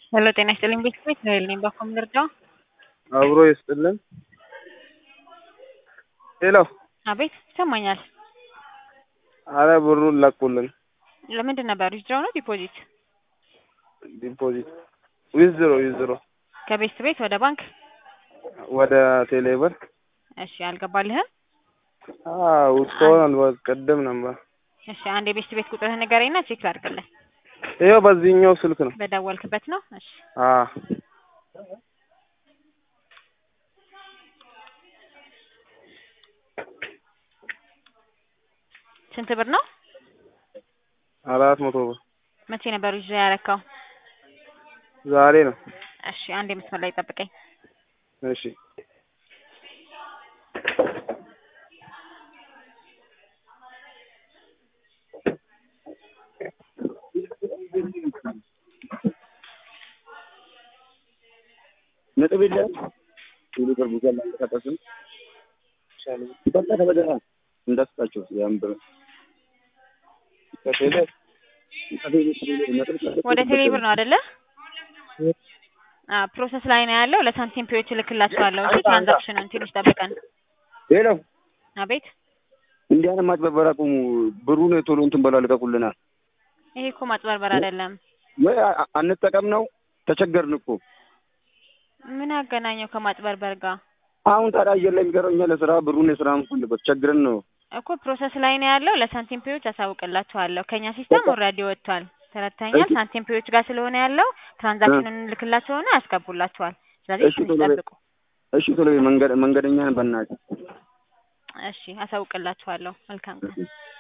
ሄሎ ጤና ይስጥልኝ ቤተሰብ እስራኤል ነኝ። በኮም ልርዳው? አብሮ ይስጥልን። ሄሎ አቤት ይሰማኛል። አረ ብሩን ለቁልን። ለምንድን ነበር ዊዝድሮው ነው ዲፖዚት? ዲፖዚት ዊዝድሮ ዊዝድሮ ከቤት ቤት ወደ ባንክ? ወደ ቴሌብር እሺ አልገባልህም? አዎ እስካሁን ቅድም ነበር። እሺ አንድ የቤት ቤት ቁጥርህን ንገረኝና ቼክ ላድርግልህ። ይኸው በዚህኛው ስልክ ነው። በደወልክበት ነው? እሺ አ ስንት ብር ነው? አራት መቶ ብር መቼ ነበር ዊዝድሮ ያረካው? ዛሬ ነው። እሺ አንድ የመስመር ላይ ጠብቀኝ። እሺ ነጥብ የለም ቴሌብር ብዙ አላንቀሳቀስም በቃ ተበደራ እንዳስጣቸው ያን ብር ከቴሌ ወደ ቴሌ ብር ነው አይደለ? አዎ ፕሮሰስ ላይ ነው ያለው። ለሳንቲም ፒዎች እልክላቸዋለሁ። እሺ ትራንዛክሽኑን ትንሽ ጠብቀን። ሄሎ አቤት እንዲህ አይነት ማጭበርበር አቁሙ። ብሩን ቶሎ እንትን በላ ልቀቁልናል። ይሄ እኮ ማጭበርበር አይደለም። ወይ አ- አንጠቀም ነው ተቸገርን እኮ ምን አገናኘው ከማጭበርበር ጋር? አሁን ታዲያ አየር ላይ የሚቀረው እኛ ለስራ ብሩን የስራ ምንፈልበት ቸግረን ነው። እኮ ፕሮሰስ ላይ ነው ያለው። ለሳንቲም ፒዎች አሳውቅላችኋለሁ። ከኛ ሲስተም ኦልሬዲ ወጥቷል። ተረድተኛል። እሺ። ሳንቲም ፒዎች ጋር ስለሆነ ያለው ትራንዛክሽኑን እንልክላቸውና ያስገቡላችኋል። ስለዚህ እሺ፣ ትንሽ ቶሎ በይ። ጠብቁ። እሺ ቶሎ በይ፣ መንገድ መንገደኛ ነን በእናትህ እሺ አሳውቅላችኋለሁ። መልካም ቀን።